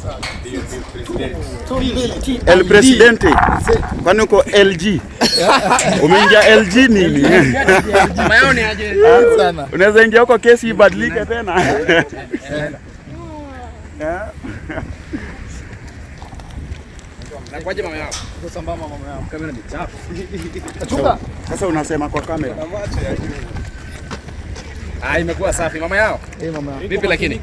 El Presidente. Kwani uko LG? Umeingia LG nini? Mayoni aje? sana. Unaweza ingia huko kesi ibadilike tena. Na kwaje mama yao? Sambamba mama yangu. Kamera ni chafu. Chunga. Sasa unasema kwa kamera. Ah, imekuwa safi mama yao. Eh mama yangu. Vipi lakini?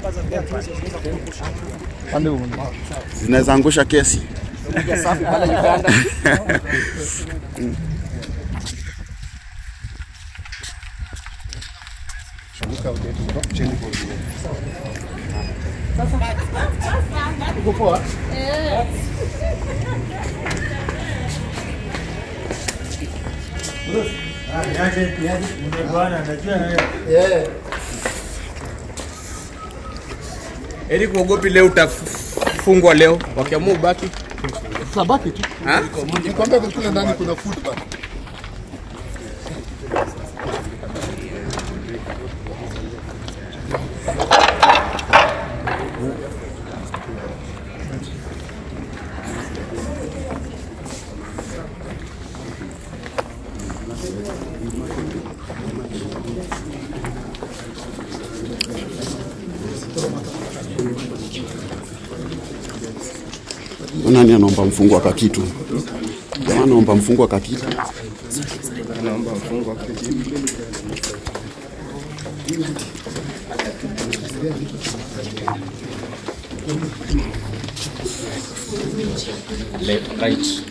Pande huko. Zinaweza angusha kesi. Safi pale Uganda. Uko poa? Eh. Eli kuogopi leo utafungwa leo. Wakiamua ubaki. Sabaki tu. Ha? Nikwambia kule ndani kuna food bana. Nani anaomba mfungo wa kakitu? Jamaa anaomba mfungo wa kakitu. Left, right.